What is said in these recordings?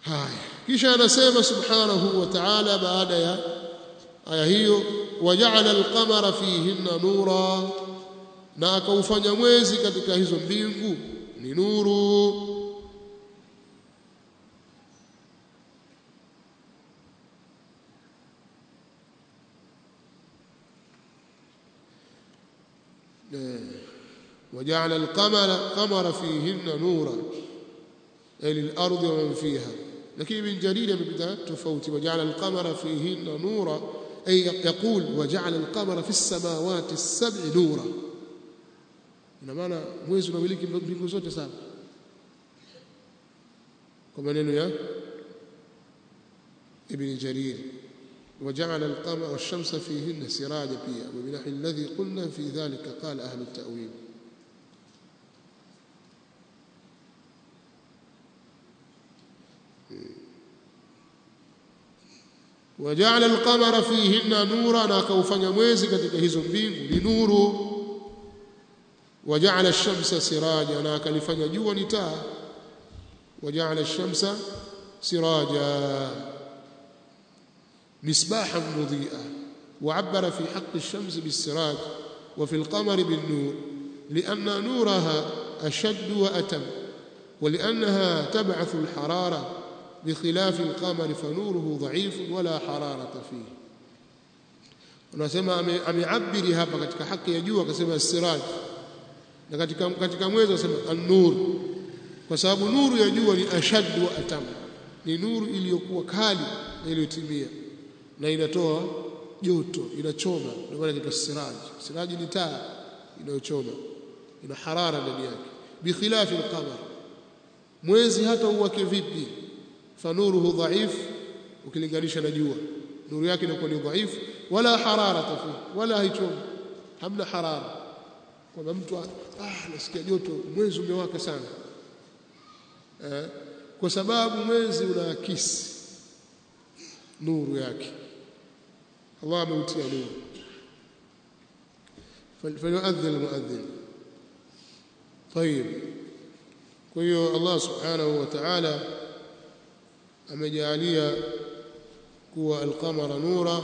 haya kisha anasema subhanahu wa ta'ala baada ya aya hiyo waja'ala al-qamara fihinna nura na akaufanya mwezi katika hizo mbingu ni nuru وجعل القمر قمر فيهن نورا أي للأرض ومن فيها لكن ابن جرير بدا تفوت وجعل القمر فيهن نورا أي يقول وجعل القمر في السماوات السبع نورا ina maana mwezi unamiliki mbingu zote saba kwa maneno ya ibn jarir وجعل القمر والشمس فيهن سراجا فيها وبنحو الذي قلنا في ذلك قال أهل التأويل وجعل القمر فيهن نورا na akaufanya mwezi katika hizo mbingu ni nuru وجعل الشمس سراجا na akalifanya jua ni taa وجعل الشمس سراجا مصباحا مضيئا وعبر في حق الشمس بالسراج وفي القمر بالنور لأن نورها أشد وأتم ولأنها تبعث الحرارة بخلاف القمر فنوره ضعيف ولا حرارة فيه unasema ameabiri hapa katika haki ya jua akasema siraj na katika katika mwezi anasema an-nur kwa sababu nuru ya jua ni ashad wa atam ni nuru iliyokuwa kali na iliyotimia na inatoa joto inachoma ndio maana inaitwa siraj siraj ni taa inayochoma ina harara ndani yake bikhilafi al-qamar mwezi hata uwake vipi fanuruhu dhaif ukilinganisha na jua nuru yake inakuwa ni dhaifu wala harara tafi wala haichomi hamna harara kwamba mtu ah nasikia joto mwezi umewaka sana eh, kwa sababu mwezi unaakisi nuru yake Allah ameutia nuru فليؤذن المؤذن طيب kwa hiyo Allah subhanahu wa ta'ala amejalia kuwa alqamara nura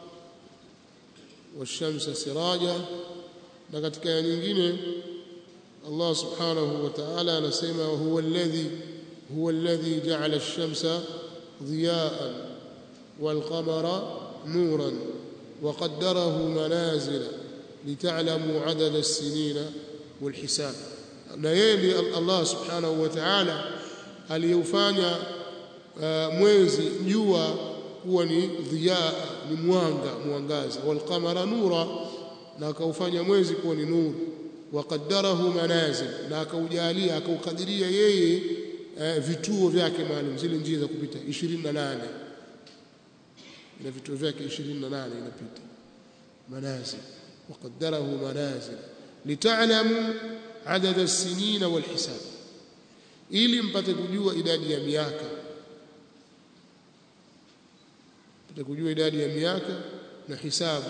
washamsa siraja na katika aya nyingine Allah subhanahu wa ta'ala anasema huwa alladhi huwa alladhi ja'ala ash-shamsa ضياء والقمر نورا وقدره منازل لتعلموا عدد السنين والحساب na yeye Allah subhanahu wa ta'ala aliyeufanya uh, mwezi jua kuwa ni dhiyaa ni mwanga mwangaza walqamara nura na akaufanya mwezi kuwa ni nuru waqaddarahu manazil na akaujalia akaukadiria yeye uh, vituo vyake maalum zile njia za kupita 28 na vituo vyake 28 inapita manazil waqaddarahu manazil lita'lamu adad as-sinina wal hisab ili mpate kujua idadi ya miaka mpate kujua idadi ya miaka na hisabu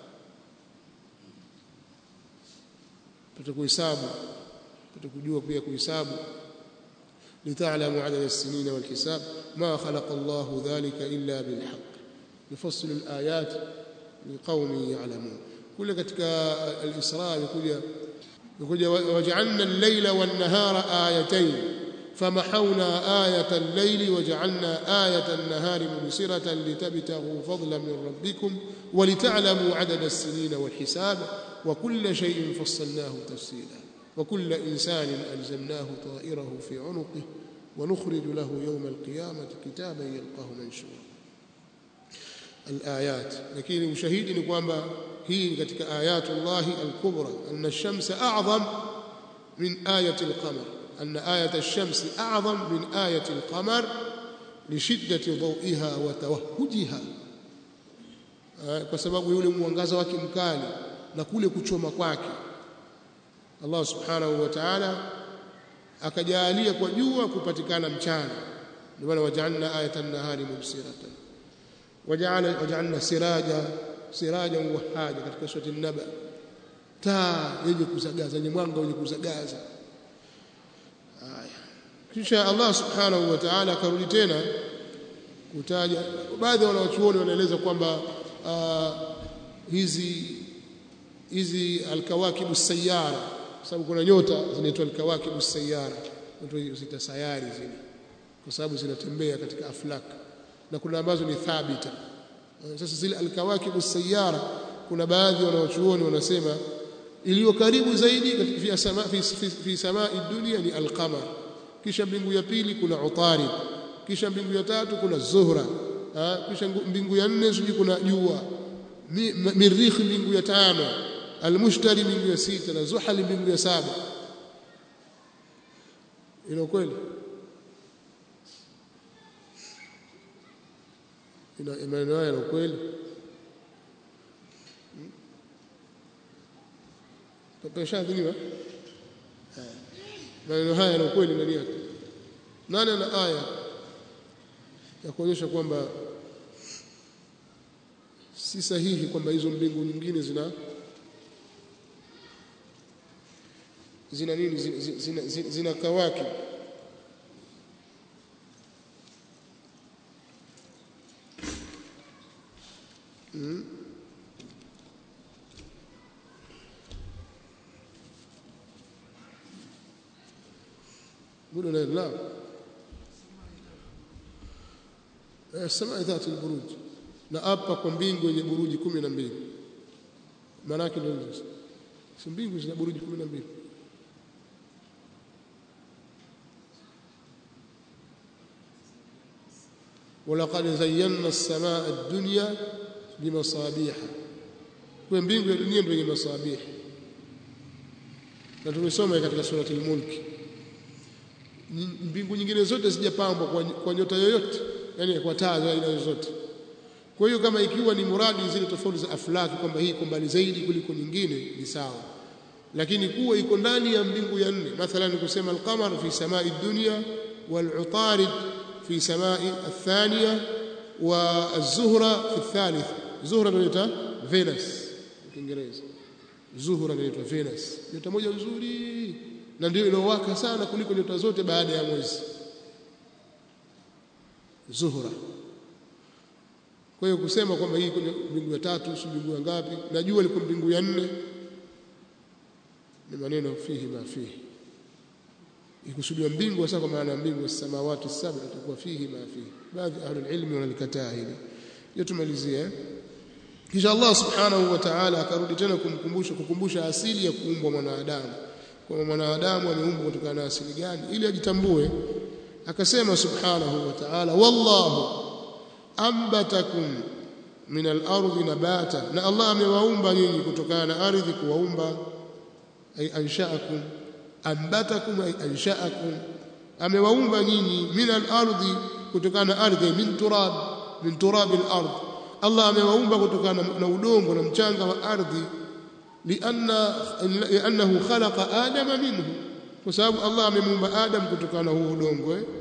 mpate kuhesabu mpate kujua pia kuhesabu لتعلموا عدد السنين والحساب ما خلق الله ذلك إلا بالحق يفصل الآيات لقوم يعلمون كل katika al-Isra يقول يقول وجعلنا الليل والنهار آيتين فمحونا آية الليل وجعلنا آية النهار مبصرة لتبتغوا فضلا من ربكم ولتعلموا عدد السنين والحساب وكل شيء فصلناه تفصيلا وكل إنسان ألزمناه طائره في عنقه ونخرج له يوم القيامة كتابا يلقاه منشورا الآيات لكن مشاهد نقوم هي كتك آيات الله الكبرى أن الشمس أعظم من آية القمر أن آية الشمس أعظم من آية القمر لشدة ضوئها وتوهجها kwa sababu yule mwangaza wake mkali na kule kuchoma kwake Allah subhanahu wa ta'ala akajalia kwa jua kupatikana mchana ndio maana waja'alna ayatan nahari mubsiratan waja'alna waja'alna siraja siraja wahaja katika surati an-naba taa yenye kuzagaza yenye mwanga wenye kuzagaza haya kisha Allah subhanahu wa ta'ala akarudi tena kutaja baadhi ya wanawachuoni wanaeleza kwamba uh, hizi hizi alkawakibu sayara sababu kuna nyota zinaitwa alkawakibu sayara watu zita sayari zile kwa sababu zinatembea katika aflak na kuna ambazo ni thabita sasa zile alkawakibu sayara kuna baadhi wanawachuoni wanasema iliyo karibu zaidi fi sama fi, fi, fi samai dunia ni alqamar kisha mbingu ya pili kuna utarid kisha mbingu ya tatu kuna zuhra ha? kisha mbingu ya nne sijui kuna jua mirikh mbingu ya tano almushtari mbingu ya sita na zuhal mbingu ya saba ina kweli ina maneno haya na kweli Tumeshadhiniwa maneno haya na kweli ndani yake nani ana aya ya kuonyesha kwamba si sahihi kwamba hizo mbingu nyingine zina zina nini zina, zina, zina, zina kawaki mm. قولوا لا السماء ذات البروج na hapa kwa mbingu yenye buruji kumi na mbili maana yake ndio hizo si mbingu zina buruji kumi na mbili ولقد زينا السماء الدنيا بمصابيح kwa mbingu ya dunia ndio yenye masabih na tumesoma katika surati al-mulk mbingu nyingine zote zijapambwa kwa, kwa nyota yoyote yani kwa taa za aina zote kwa hiyo kama ikiwa ni muradi zile tofauti za aflaki kwamba hii iko mbali zaidi kuliko nyingine ni sawa lakini kuwa iko ndani ya mbingu ya nne mathalan kusema al-qamar fi samai dunya wal-utarid fi samai athaniya wa az-zuhra fi thalith zuhra inaitwa Venus kwa Kiingereza zuhra inaitwa Venus nyota moja nzuri na ndio inowaka sana kuliko nyota zote baada ya mwezi zuhra kwa hiyo kusema kwamba hii kwenye mbingu ya tatu si mbingu ya ngapi na jua liko mbingu ya nne ni maneno fihi ma fihi ikusudiwa mbingu sasa kwa maana mbingu ya samawati saba itakuwa fihi ma fihi baadhi ahlul ilmi wanalikataa hili hiyo tumalizie kisha Allah subhanahu wa ta'ala akarudi tena kumkumbusha kukumbusha asili ya kuumbwa mwanadamu kwamba mwanadamu ameumbwa kutokana na asili gani ili ajitambue akasema subhanahu wa ta'ala wallahu ambatakum min al-ardi nabata na Allah amewaumba nyinyi kutokana na ardhi kuwaumba ay ansha'akum ambatakum ay ansha'akum amewaumba nyinyi min al-ardi kutokana na ardhi min turab min turab al-ard Allah amewaumba kutokana na udongo na mchanga wa ardhi lianna liannahu khalaqa adama minhu kwa sababu Allah amemuumba Adam kutokana na huo udongo eh?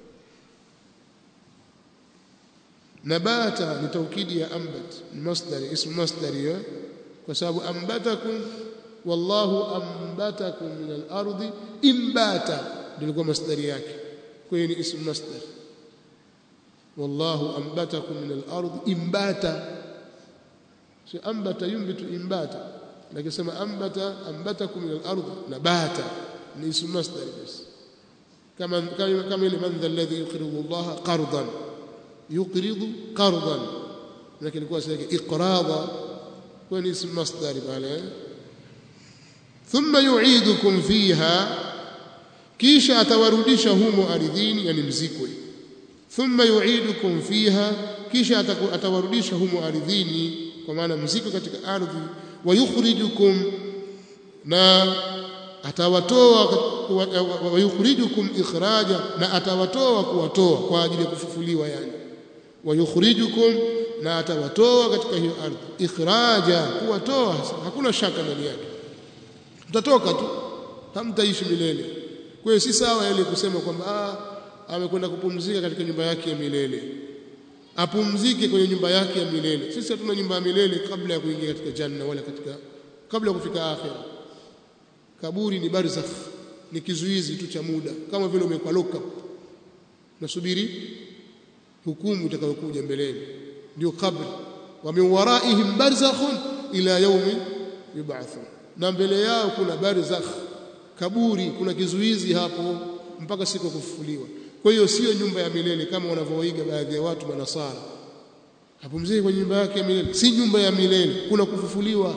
nabata ni taukidi ya ambat masdari ismu masdari eh? kwa sababu ambatakum wallahu ambatakum min al-ardi imbata ndio masdari yake kwa hiyo ni ismu masdar wallahu ambatakum min al-ardi imbata si ambata yumbitu imbata lakini sema ambata ambatakum min al-ardi nabata ni ismu masdar basi kama kama kama ile man dha alladhi yuqridu Allah qardan yuqridu qardan lakini kwa sababu iqrada kwa ni ismu masdar pale thumma yu'idukum fiha kisha atawarudisha humo ardhini yani mzikwe thumma yu'idukum fiha kisha atawarudisha humo ardhini kwa maana mzikwe katika ardhi wa yukhrijukum na atawatoa wa yukhrijukum ikhraja na atawatoa kuwatoa kwa ajili ya kufufuliwa yani wa yukhrijukum na atawatoa katika hiyo ardhi ikhraja kuwatoa hakuna shaka ndani yake mtatoka tu hamtaishi milele kwa hiyo si sawa ile kusema kwamba ah amekwenda kupumzika katika nyumba yake ya milele apumzike kwenye nyumba yake ya milele sisi hatuna nyumba ya milele kabla ya kuingia katika janna wala katika kabla ya kufika akhira kaburi ni barzakh ni kizuizi tu cha muda kama vile umekuwa lock up nasubiri hukumu itakayokuja mbeleni ndio kabri wa min waraihim barzakhun ila yaumi yub'athun na mbele yao kuna barzakh kaburi kuna kizuizi hapo mpaka siku kufufuliwa kwa hiyo sio nyumba ya milele kama wanavyoiga baadhi ya watu manasara hapumziki kwenye nyumba yake ya milele si nyumba ya milele kuna kufufuliwa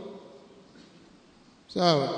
sawa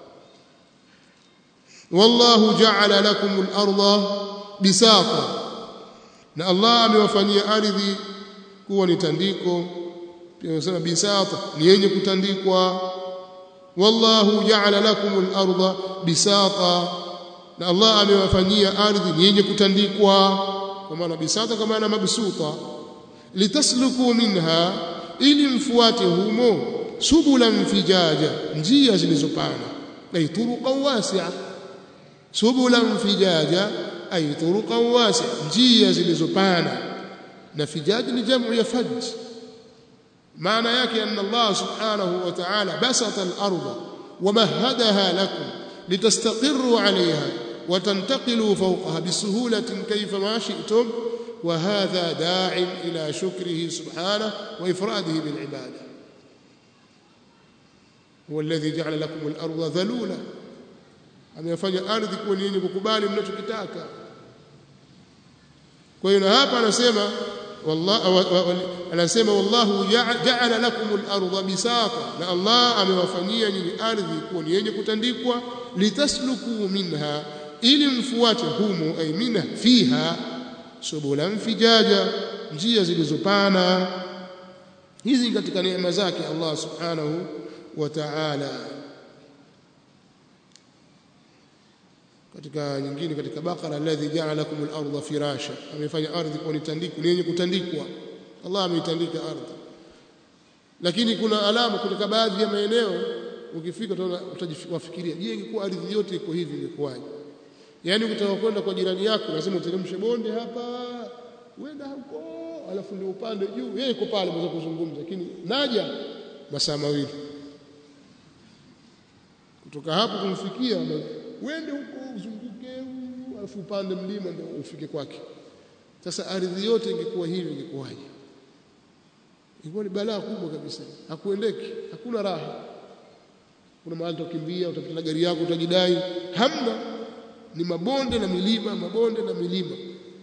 wallahu ja'ala lakum al-ardha bisata na Allah amewafanyia ardhi kuwa ni tandiko pia anasema bisata ni yenye kutandikwa wallahu ja'ala lakum al-ardha bisata na Allah amewafanyia ardhi ni yenye kutandikwa kwa maana bisata kama maana mabsuta litasluku minha ili mfuate humo subulan fijaja njia zilizopana ay turuqan wasi'a subulan fijaja ay turuqan wasi'a njia zilizopana na fijaj ni jamu ya faj maana yake anna Allah subhanahu wa ta'ala basata al-ardha ومهدها لكم لتستقروا عليها وتنتقلوا فوقها بسهولة كيفما شئتم وهذا داع إلى شكره سبحانه وإفراده بالعبادة هو الذي جعل لكم الأرض ذلولا amefanya ardhi kuwa ni yenye kukubali mnachokitaka kwa hiyo na hapa anasema anasema wallahu ja'ala lakum al-ardha bisata na Allah amewafanyia nyinyi ardhi kuwa ni yenye kutandikwa litasluku minha ili mfuate humo ay minha fiha subulan fijaja njia zilizopana hizi katika neema zake Allah subhanahu wa ta'ala katika nyingine katika bakara alladhi ja'ala lakum al-ardha firasha amefanya ardhi kuwa ni tandiko yenye kutandikwa Allah ameitandika ardhi lakini kuna alama katika baadhi ya maeneo ukifika utajifikiria je ingekuwa ardhi yote iko hivi ingekuwaje yani ukitaka kwenda kwa jirani yako lazima uteremshe bonde hapa uenda huko alafu ndio upande juu yeye iko pale mweza kuzungumza lakini naja masaa mawili kutoka hapo kumfikia uende huko uzunguke alafu upande mlima ndio ufike kwake sasa ardhi yote ingekuwa hivi ingekuwaje ingekuwa ni balaa kubwa kabisa hakuendeki hakuna raha kuna mahali utakimbia utapita na gari yako utajidai hamna ni mabonde na milima mabonde na milima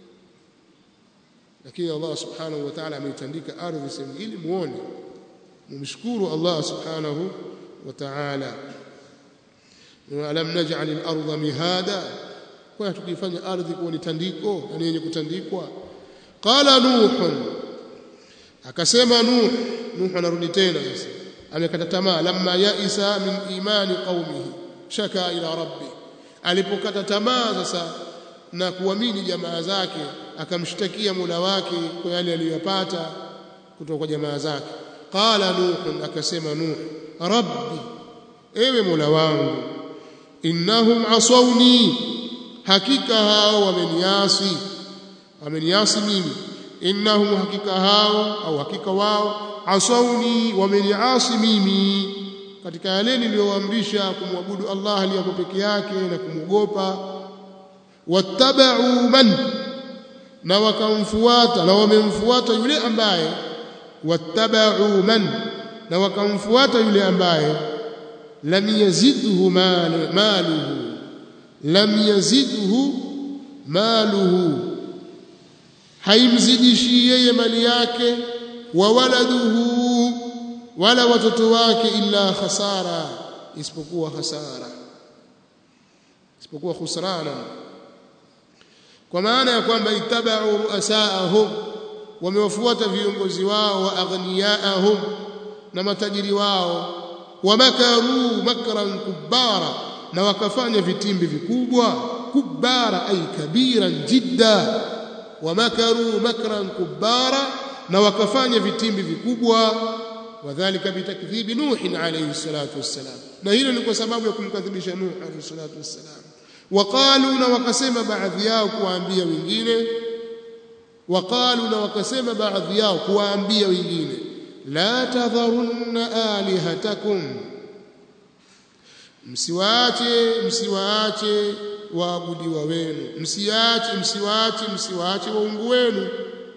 lakini Allah subhanahu wa ta'ala ameitandika ardhi sehemu ili muone mumshukuru Allah subhanahu wa ta'ala alam naj'al al-ardha mihada kwa tukifanya ardhi kuwa ni tandiko na yenye kutandikwa qala nuh akasema nuh nuh anarudi tena sasa amekata tamaa lamma yaisa min imani qaumihi shaka ila rabbi alipokata tamaa sasa na kuamini jamaa zake akamshtakia Mola wake kwa yale aliyopata kutoka kwa jamaa zake qala nuh akasema nuh rabbi ewe Mola wangu innahum asawni hakika hao wameniasi wameniasi mimi innahum hakika hao au hakika wao asawni wameniasi mimi katika yale niliyoamrisha kumwabudu Allah aliyako peke yake na kumwogopa wattaba'u man na wakamfuata na wamemfuata yule ambaye wattaba'u man na wakamfuata yule ambaye lam yazidhu maluhu lam yazidhu maluhu haimzidishi yeye mali yake wa waladuhu wala watoto wake illa khasara isipokuwa hasara isipokuwa khusrana kwa maana ya kwamba itabau ruasaahum wamewafuata viongozi wao wa aghniyaahum na matajiri wao wamakaru makran kubara na wakafanya vitimbi vikubwa kubara ay kabiran jidda wamakaru makran kubara na wakafanya vitimbi vikubwa wadhālika bitakdhibi nuh alayhi salatu wassalam na hilo ni kwa sababu ya kumkadhibisha nuh alayhi salatu wassalam waqalu na wakasema baadhi yao kuwaambia wengine waqalu na wakasema baadhi yao kuwaambia wengine la tadharunna alihatakum msiwaache msiwaache waabudiwa wenu msiache msiwaache msiwaache waungu wenu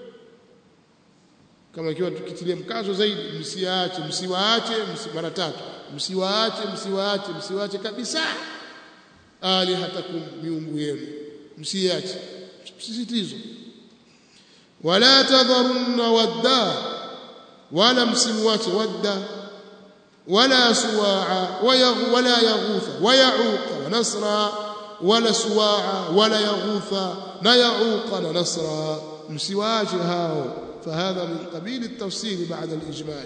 kama ikiwa tukitilia mkazo zaidi msiache msiwaache msi, mara tatu msiwaache msiwaache msiwaache kabisa alihatakum miungu yenu msiache msisitizo wala tadharunna wadda wala msimwache wadda wala suwaa wala yaghutha wayauqa wa nasra wala suwaa wala yaghutha na yauqa na nasra msiwaache hao فهذا من قبيل التفصيل بعد الإجمال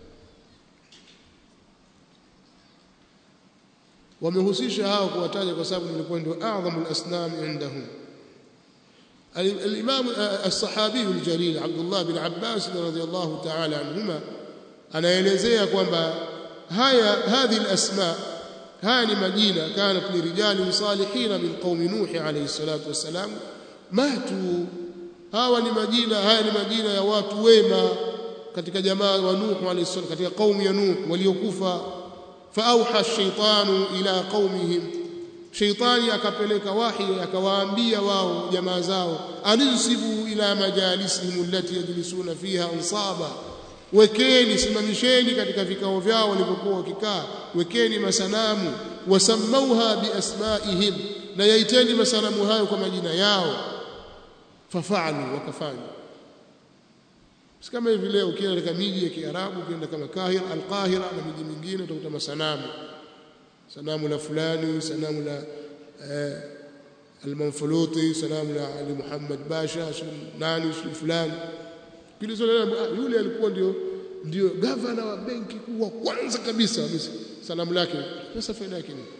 wamehusisha hao kuwataja kwa sababu nilikuwa ndio a'dhamu al-asnam indahum al-imam as-sahabi al-jalil Abdullah bin Abbas radhiyallahu ta'ala anhuma anaelezea kwamba haya hadhi al-asma haya ni majina kanat li rijalin salihin min qaumi nuh alayhi salatu wassalam matu hawa ni majina haya ni majina ya watu wema katika jamaa wa Nuh alayhi salam katika kaumu ya Nuh waliokufa faauha shaytanu ila qaumihim shaytani akapeleka wahi akawaambia wao jamaa zao anisibu ila majalisihim allati yajlisuna fiha ansaba wekeni simamisheni katika vikao vyao walivyokuwa wakikaa wekeni masanamu wasammauha biasmaihim na yaiteni masanamu hayo kwa majina yao fafalu wakafanya kama hivi leo ukienda katika miji ya Kiarabu ukienda kama Kahira Al-Qahira na miji mingine utakuta masanamu sanamu la fulani sanamu la eh, Al-Manfuluti sanamu la Ali Muhammad Basha nani fulani kilizolela yule alikuwa ndio ndio gavana wa benki kuu wa kwanza kabisa sanamu lake sasa faida yake nini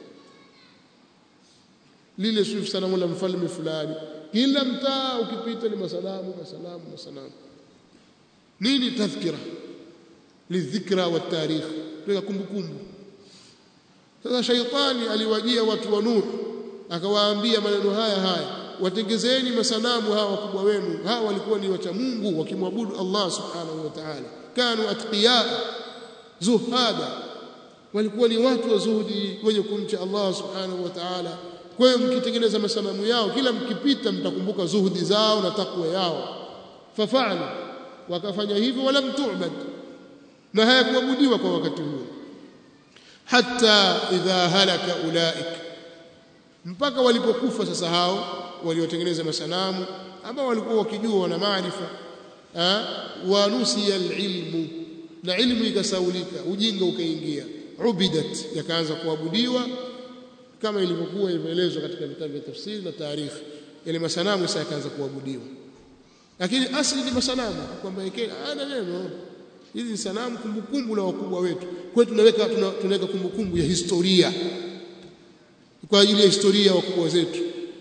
lile swift sanamu la mfalme fulani kila mtaa ukipita ni masalamu masalamu masalamu nini tadhkira lidhikra wa tarikh tuweka kumbukumbu sasa shaitani aliwajia watu wa Nuh akawaambia maneno haya haya watengezeni masanamu hawa wakubwa wenu hawa walikuwa ni wacha Mungu wakimwabudu Allah subhanahu wa ta'ala kanu atqiya zuhada walikuwa ni watu wa zuhudi wenye kumcha Allah subhanahu wa ta'ala kwa hiyo mkitengeneza masanamu yao kila mkipita mtakumbuka zuhudi zao na takwa yao fafalu wakafanya hivyo wala mtu'bad na hayakuabudiwa kwa wakati huo hatta idha halaka ulaik mpaka walipokufa sasa hao waliotengeneza masanamu ambao walikuwa wakijua wana maarifa wa nusiya alilmu na ilmu ikasaulika ujinga ukaingia ubidat yakaanza kuabudiwa kama ilivyokuwa ilivyoelezwa katika vitabu vya tafsiri na taarikhi yale masanamu sasa yakaanza kuabudiwa lakini asili ni masanamu kwamba yake ana neno hizi ni sanamu kumbukumbu la wakubwa wetu kwa hiyo tunaweka tunaweka kumbukumbu ya historia kwa ajili ya historia ya wakubwa zetu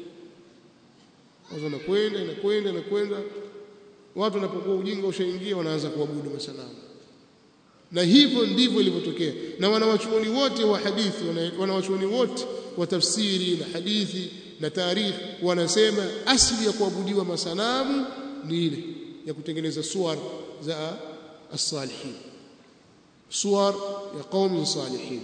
wazo nakwenda inakwenda inakwenda watu wanapokuwa ujinga ushaingia wanaanza kuabudu masanamu na hivyo ndivyo ilivyotokea na wanawachuoni wote wa hadithi wanawachuoni wote wa tafsiri na hadithi na tarikhi wanasema asili ya kuabudiwa masanamu ni ile ya kutengeneza suwar za as-salihin suwar ya qaumi salihin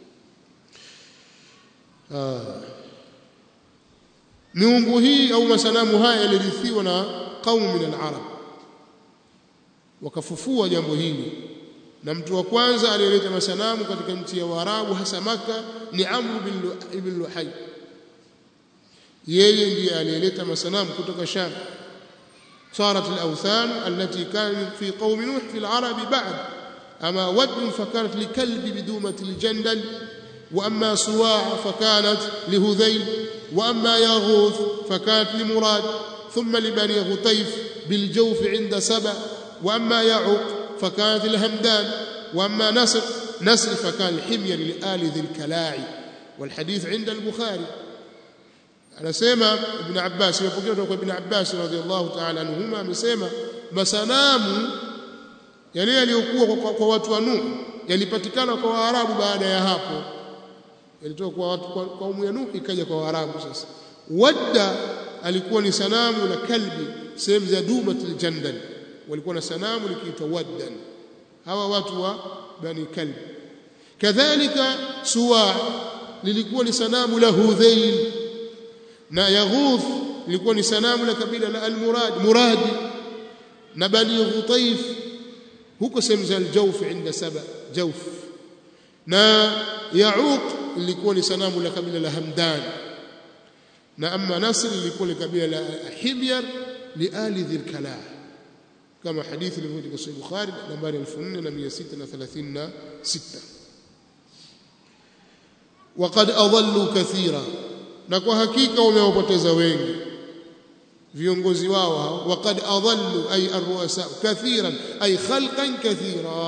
miungu hii au masanamu haya yalirithiwa na qaumu min al-arab wakafufua jambo hili na mtu wa kwanza aliyeleta masanamu katika nchi ya Waarabu hasa maka ni Amr ibn Luhay yeye ndiye aliyeleta masanamu kutoka Sham صارت الأوثان التي كانت في قوم نوح في العرب بعد أما ود فكانت لكلب بدومة الجندل وأما صواع فكانت لهذيل وأما يغوث فكانت لمراد ثم لبني غطيف بالجوف عند سبأ وأما يعوق فكانت الهمدان وأما نصر نصر فكان الحمير لآل ذي الكلاعي والحديث عند البخاري anasema ibn Abbas imepokea kutoka ibn Abbas radhiallahu ta'ala anhuma amesema masanamu yale yaliyokuwa kwa, kwa watu wa Nuh yalipatikana kwa Waarabu baada ya hapo yalitoka kwa watu kwa kaumu ya Nuh ikaja kwa Waarabu sasa wadda alikuwa ni sanamu la kalbi sehemu za dumatul jandal walikuwa na sanamu likiitwa waddan hawa watu wa bani kalbi kadhalika suwa lilikuwa ni sanamu la Hudhail na Yaghuth lilikuwa ni sanamu la kabila la Al-Murad Muradi na Bani Ghutaif huko sehemu za Al-Jawf inda Saba Jawf na Yauq lilikuwa ni sanamu la kabila la Hamdan na amma Nasr lilikuwa ni kabila la Himyar li ali dhil kalah kama hadithi ilivyokuja katika Sahih Bukhari nambari 4636 وقد أضلوا كثيرا na kwa hakika wamewapoteza wengi viongozi wao hao waqad adallu ay arruasa kathiran ay khalqan kathira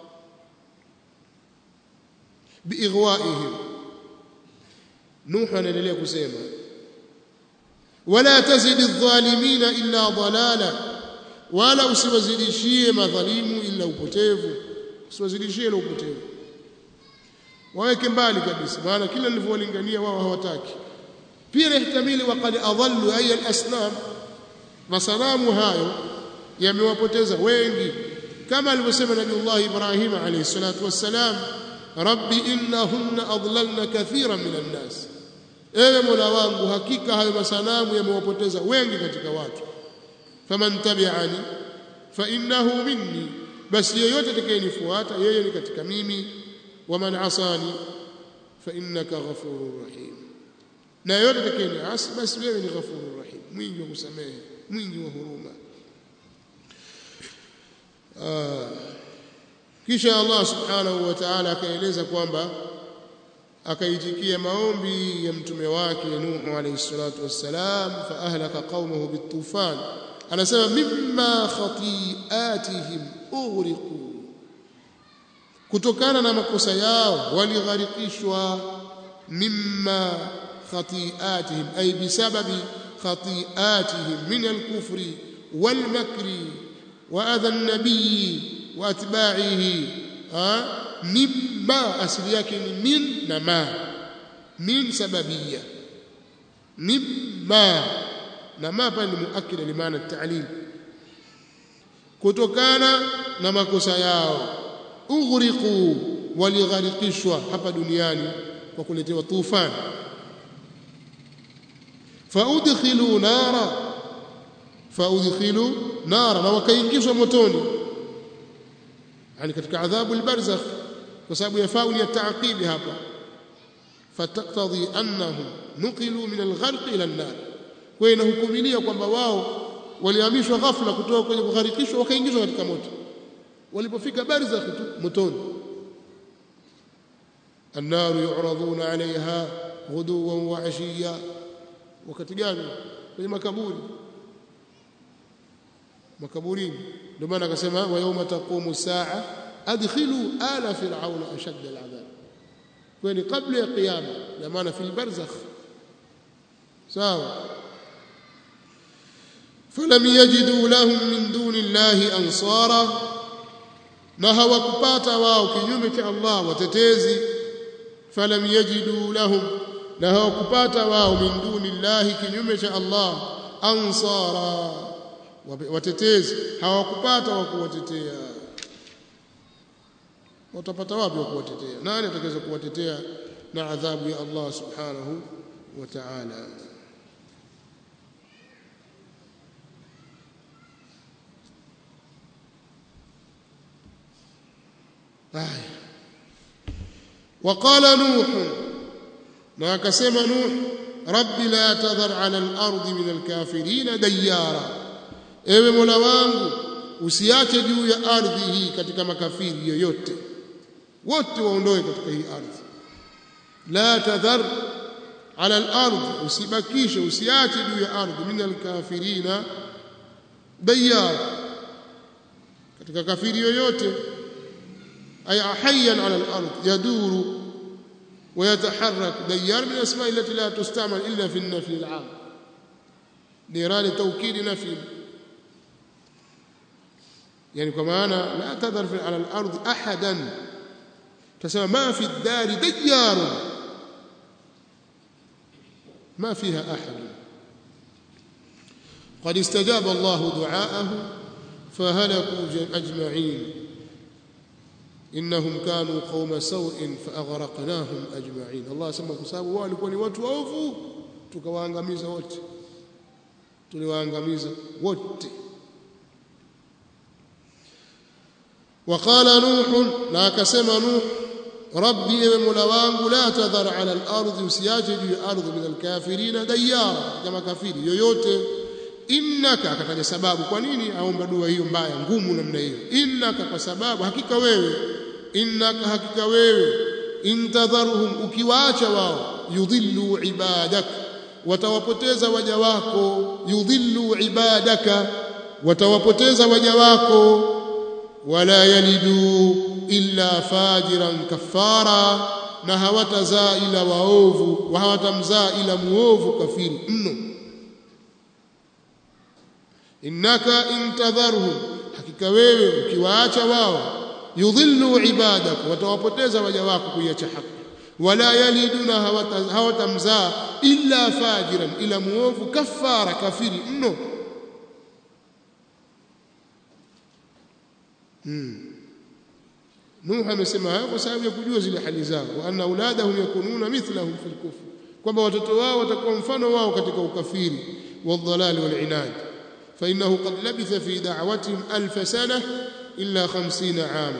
biighwaihim nuh anaendelea kusema wala tazid adh-dhalimina illa dalala wala usiwazidishie madhalimu illa upotevu usiwazidishie ila upotevu waweke mbali kabisa maana kila nilivyowalingania wao hawataki pia nahtamili waqad adallu ay al-asnam masanamu hayo yamewapoteza wengi kama alivyosema Nabiullah Ibrahim alayhi salatu wassalam rabbi innahunna adlalna kathiran minan nas ewe mola wangu hakika hayo masanamu yamewapoteza wengi katika watu faman tabi'ani fa innahu minni basi yeyote atakayenifuata yeye ni katika mimi waman asani fa innaka ghafurur rahim na yeyote atakayeniasi basi wewe ni ghafurur rahim mwingi wa kusamehe mwingi wa huruma kisha Allah subhanahu wa ta'ala akaeleza kwamba akaitikia maombi ya mtume wake Nuh alayhi salatu wassalam fa ahlaka qaumahu bitufan anasema mimma khati'atihim ughriqu kutokana na makosa yao waligharikishwa mimma khati'atihim ay bisababi khati'atihim min al-kufri wal-makri wa adha an-nabiy wa atba'ihi mimma asili yake ni min na ma min sababiyya mimma na ma pale ni muakkida limaana ta'lil kutokana na makosa yao ughriqu waligharikishwa hapa duniani kwa kuletewa tufani faudkhilu nara faudkhilu nara na wakaingizwa motoni yani katika adhabu albarzakh kwa sababu ya fauli ya taaqibi hapa fataktadhi annahum nuqilu min algharq ila an-nar kwa inahukumilia kwamba wao walihamishwa ghafla kutoka kwenye kugharikishwa wakaingizwa katika moto walipofika barzakh tu motoni النار يعرضون عليها غدوا وعشيا wakati gani kwenye makaburi makaburini ndio maana akasema wa yawma taqumu saa adkhilu ala fir'auna ashadd al'adab kwani kabla ya kiyama na maana fil barzakh sawa falam yajidu lahum min duni llahi ansara na hawakupata wao kinyume cha Allah watetezi falam yajidu lahum na hawakupata wao min duni llahi kinyume cha Allah ansara watetezi hawakupata wa kuwatetea watapata wapi wa kuwatetea nani atakaweza kuwatetea na adhabu ya Allah subhanahu wa ta'ala وقال نوح na akasema nuh rabbi la tadhar ala al-ardi min al-kafirin dayara ewe mola wangu usiache juu ya ardhi hii katika makafiri yoyote wote waondoe katika hii ardhi la tadhar ala al-ardi usibakishe usiache juu ya ardhi min al-kafirin dayara katika kafiri yoyote ay hayyan ala al-ardi yaduru ويتحرك ديار من الاسماء التي لا تستعمل الا في النفي العام نيران توكيد نفي يعني كما لا تذر على الارض احدا تسمى ما في الدار ديار ما فيها احد قد استجاب الله دعاءه فهلكوا اجمعين innahum kanu qauma sau'in faaghraqnahum ajma'in Allah asema kwa sababu wao walikuwa ni watu waovu tukawaangamiza wote tuliwaangamiza wote وقال نوح لا كسم نوح ربي ewe mola wangu la tadhar ala al-ardhi usiache juu ya ardhi min al-kafirin dayara kama kafiri yoyote innaka akataja sababu kwa nini aomba dua hiyo mbaya ngumu namna hiyo innaka kwa sababu hakika wewe innaka hakika wewe intadharuhum ukiwaacha wao yudhillu ibadak watawapoteza waja wako yudhillu ibadaka watawapoteza waja wako wala yalidu illa fajiran kafara na hawatazaa ila waovu wa hawatamzaa ila muovu kafiri mno innaka intadharhum hakika wewe ukiwaacha wao yudhillu ibadak watawapoteza waja wako kuiacha haki wala yaliduna hawatamzaa illa fajiran ila muovu kafara kafiri mno hmm. Nuh amesema hayo kwa sababu ya kujua zile hali zao wa anna auladahum yakununa mithlahum fil kufr kwamba watoto wao watakuwa mfano wao katika ukafiri wadhalali walinad fa innahu qad labitha fi da'watihim alf sana illa 50 ama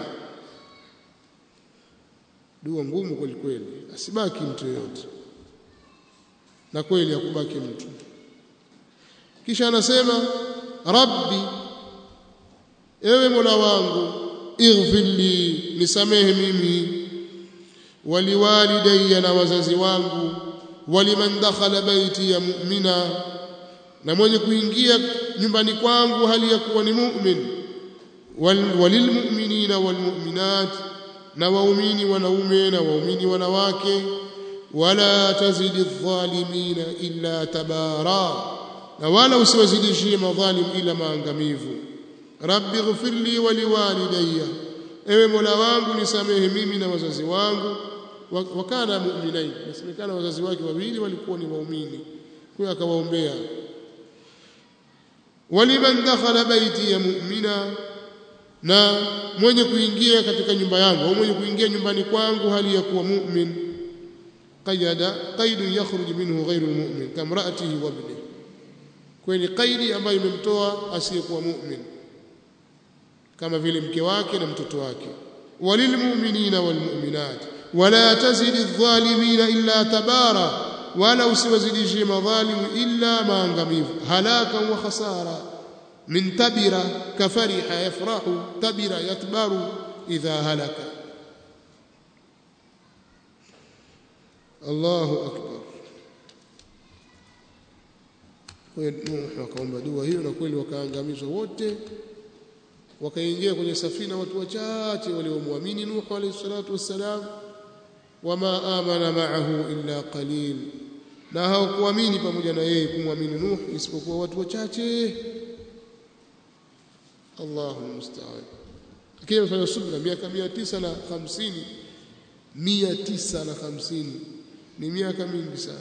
dua ngumu kweli kweli asibaki mtu yote na kweli hakubaki mtu kisha anasema rabbi ewe mola wangu ighfir li nisamehe mimi waliwalidayya na wazazi wangu waliman dakhala baiti ya mu'mina na mwenye kuingia nyumbani kwangu hali ya kuwa ni mu'min walilmu'minina walmu'minat na waumini wanaume na waumini wanawake wala tazidi adh-dhalimina illa tabara na wala usiwazidishie madhalim ila maangamivu rabbi ighfir li wa liwalidayya ewe mola wangu nisamehe mimi na wazazi wangu wakana mu'minain nasemekana wazazi wake wawili walikuwa ni waumini kwa akawaombea waliman dakhala baiti ya mu'mina na mwenye kuingia katika nyumba yangu au mwenye kuingia nyumbani kwangu hali ya kuwa mu'min qayada qaidun yakhruj minhu ghayru almu'min kamra'atihi wa ibnihi kwani qaidi ambayo imemtoa asiyekuwa mu'min kama vile mke wake na mtoto wake walilmu'minina walmu'minat wala tazidi adh-dhalimina illa tabara wala usiwazidishie madhalimu illa maangamivu halaka wa khasara min tabira kafariha yafrahu tabira yatbaru idha halaka Allahu akbar kwa Nuh akaomba dua hiyo na kweli wakaangamizwa wote wakaingia kwenye safina watu wachache waliomwamini Nuh alayhi salatu wassalam wama amana ma'ahu illa qalil na hawakuamini pamoja na yeye kumwamini Nuh isipokuwa watu wachache Allahu musta'an lakini amefanya subra miaka 950 950 ni miaka mingi sana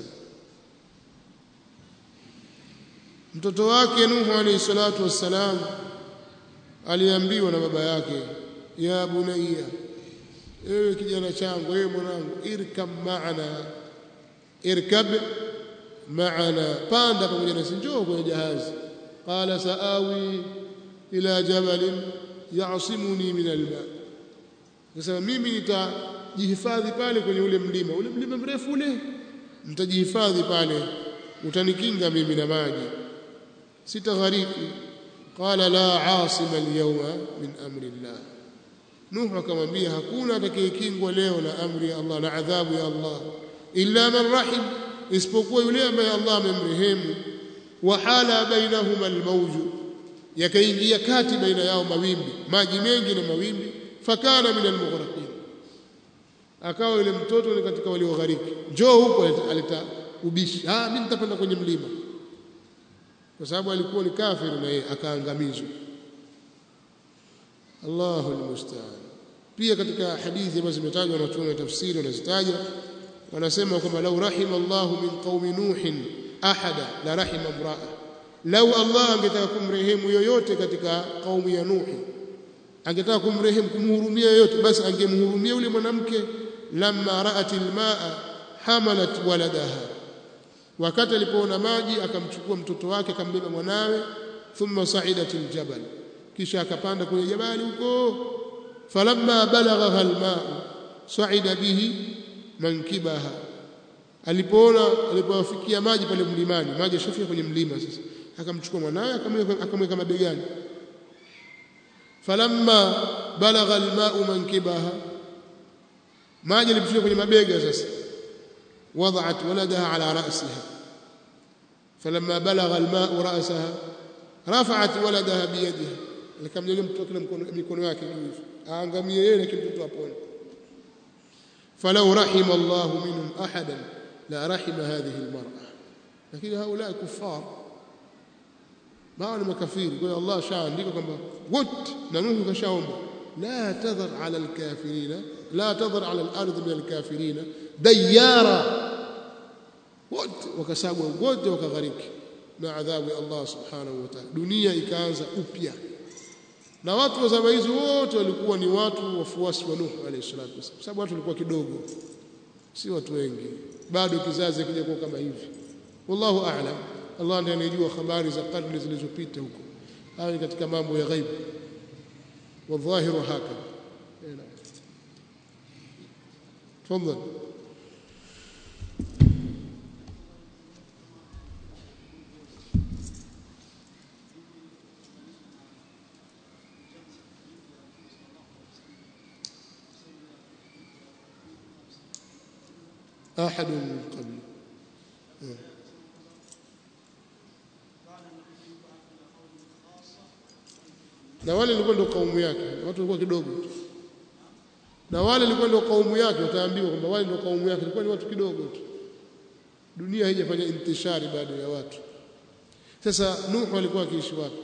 mtoto wake Nuhu alayhi salatu wassalam aliambiwa na baba yake ya bunayya ewe kijana changu ewe mwanangu irkab maana irkab maana panda pamoja nasi njoo kwenye jahazi qala saawi ila jabalin ya'simuni min alma nasema mimi nitajihifadhi pale kwenye ule mlima ule mlima mrefu ule nitajihifadhi pale utanikinga mimi na maji sitaghariki qala la asima alyawma min amri Allah Nuh akamwambia hakuna atakayekingwa leo na amri ya Allah na adhabu ya Allah illa man rahim isipokuwa yule ambaye Allah amemrehemu wa hala bainahuma almawju yakaingia kati baina yao mawimbi maji mengi na mawimbi fakana min almughraqin akawa yule mtoto ni katika walioghariki njoo huko aleta ubishi ah mimi nitapanda kwenye mlima kwa sababu alikuwa ni kafiri na yeye akaangamizwa Allahu almusta'an pia katika hadithi ambazo zimetajwa na watu wa tafsiri wanazitaja wanasema kwamba lau rahima Allahu min qaumi nuhin ahada la rahima imra'a lau Allah angetaka kumrehemu yoyote katika kaumu ya Nuhi angetaka kumrehemu kumhurumia yote basi angemhurumia yule mwanamke lamma ra'at almaa hamalat waladaha wakati alipoona maji akamchukua mtoto wake akambeba mwanawe thumma sa'idat aljabal kisha akapanda kwenye jabali huko falamma balagha almaa sa'ida bihi mankibaha alipoona alipowafikia maji pale mlimani maji yashafika kwenye mlima sasa akamchukua mwanawe akamweka mabegani falamma balagha alma'u mankibaha maji yalipofika kwenye mabega sasa وضعت ولدها على رأسها فلما بلغ الماء رأسها رفعت ولدها بيدها likamnyanyua mtoto kila mikono yake juu hivi aangamie yeye lakini mtoto apone falau rahima Allah minhum ahadan la rahima hadhihi almar'a lakini haula kuffar bao ni makafiri kwa hiyo Allah shaandika kwamba wote na Nuhu kashaomba la tadhar ala alkafirina la tadhar ala al-ardh min alkafirina dayara wote wakasagwa wote wakaghariki na adhabu ya Allah subhanahu wa ta'ala dunia ikaanza upya na watu wa zama hizo wote walikuwa ni watu wafuasi wa Nuh alayhi salatu wasallam sababu watu walikuwa kidogo si watu wengi bado kizazi kija kuwa kama hivi wallahu a'lam Allah ndiye anayejua habari za karne zilizopita huko hayo ni katika mambo ya ghaibu wadhahiru hakadha تفضل أحد من قبل na wale walikuwa ndio kaumu yake watu walikuwa kidogo tu na wale walikuwa ndio kaumu yake utaambiwa kwamba wale ndio kaumu yake walikuwa ni watu kidogo tu dunia haijafanya intishari bado ya watu sasa Nuhu alikuwa akiishi wapi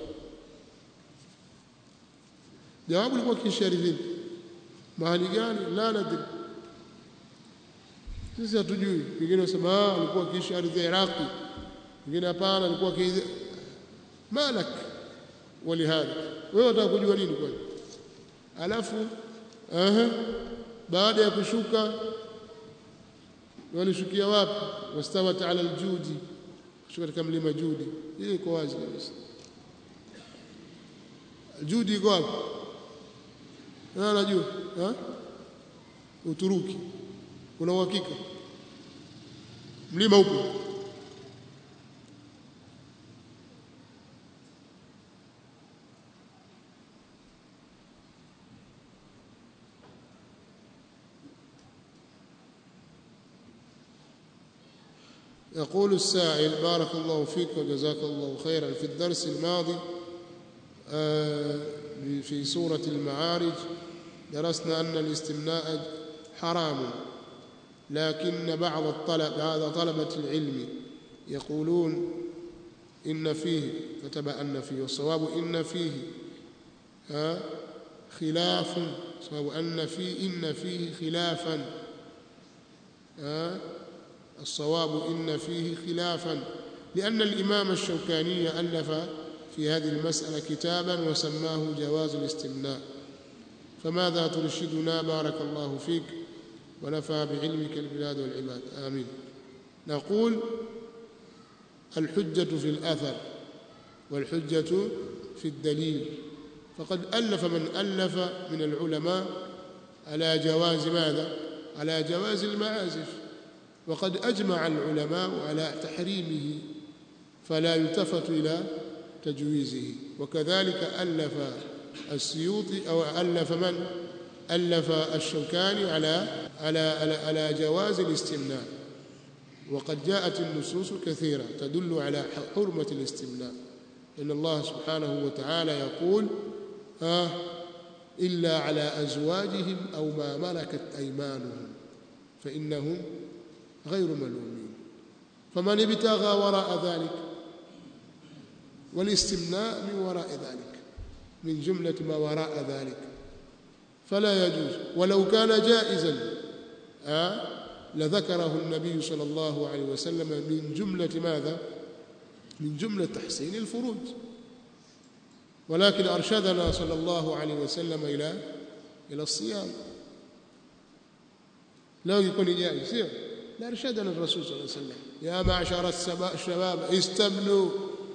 jawabu alikuwa akiishi ardhini mahali gani la nadri sisi hatujui wengine wasema ah alikuwa akiishi ardhi ya Iraqi wengine hapana alikuwa akiishi malak walihadha wewe unataka kujua nini kwani alafu aha baada ya kushuka walishukia wapi wastawat ala aljudi kushuka katika mlima judi hii iko wazi kabisa judi iko wapi na anajua ha Uturuki una uhakika mlima upo يقول السائل بارك الله فيك وجزاك الله خيرا في الدرس الماضي في سورة المعارج درسنا أن الاستمناء حرام لكن بعض الطلب بعض طلبة العلم يقولون إن فيه كتب أن فيه والصواب إن فيه ها خلاف صواب أن فيه إن فيه خلافا ها الصواب إن فيه خلافا لأن الإمام الشوكاني ألف في هذه المسألة كتابا وسماه جواز الاستمناء فماذا ترشدنا بارك الله فيك ونفع بعلمك البلاد والعباد آمين نقول الحجة في الأثر والحجة في الدليل فقد ألف من ألف من العلماء على جواز ماذا على جواز المعازف وقد أجمع العلماء على تحريمه فلا يلتفت إلى تجويزه وكذلك ألف السيوطي أو ألف من ألف الشوكاني على على على, على جواز الاستمناء وقد جاءت النصوص كثيرة تدل على حرمة الاستمناء إن الله سبحانه وتعالى يقول آه إلا على أزواجهم أو ما ملكت أيمانهم فإنهم غير ملومين فمن ابتغى وراء ذلك والاستمناء من وراء ذلك من جملة ما وراء ذلك فلا يجوز ولو كان جائزا آه لذكره النبي صلى الله عليه وسلم من جملة ماذا من جملة تحسين الفروج ولكن أرشدنا صلى الله عليه وسلم إلى إلى الصيام لو يكون جائز سير لأرشدنا الرسول صلى الله عليه وسلم يا معشر الشباب استبنوا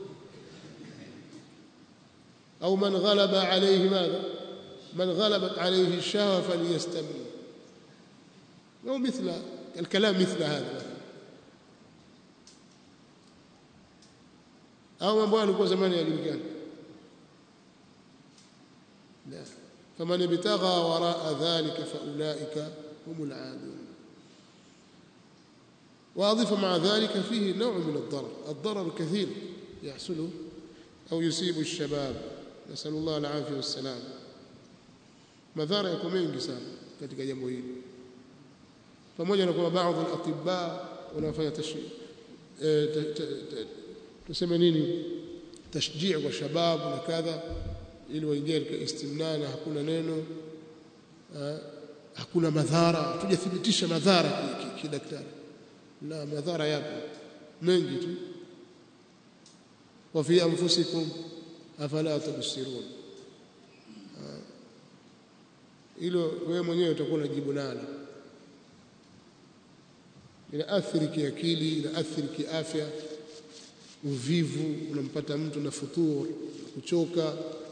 أو من غلب عليه ماذا من غلبت عليه الشهوة فليستبني أو مثل الكلام مثل هذا أو mambo yalikuwa zamani yajulikana لا فمن ابتغى وراء ذلك فأولئك هم العادون وأضيف مع ذلك فيه نوع من الضرر الضرر كثير يحصل أو يصيب الشباب نسأل الله العافية والسلام madhara yako mengi sana katika jambo hili pamoja na kwamba baadhi ya atibba wanafanya tuseme nini tashjii kwa shababu na kadha ili waingie katika istimna na hakuna neno hakuna madhara hatujathibitisha madhara kidaktari na madhara yapo mengi tu wa fi anfusikum afala tubsirun hilo wewe mwenyewe utakuwa unajibu nalo inaathiri kiakili inaathiri kiafya uvivu unampata mtu na futur kuchoka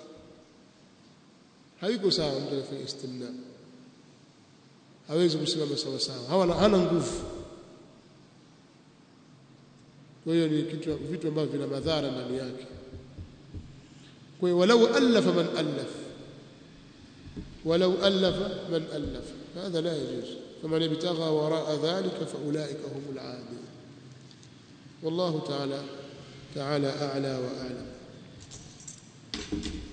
haiko sawa mtu anafanya istimna hawezi kusimama sawa sawa hawana hana nguvu kwa hiyo ni kitu vitu ambavyo vina madhara ndani yake kwa hiyo walau alafa man alafa ولو ألف من ألف هذا لا يجوز فمن ابتغى وراء ذلك فأولئك هم العادون والله تعالى تعالى أعلى وأعلم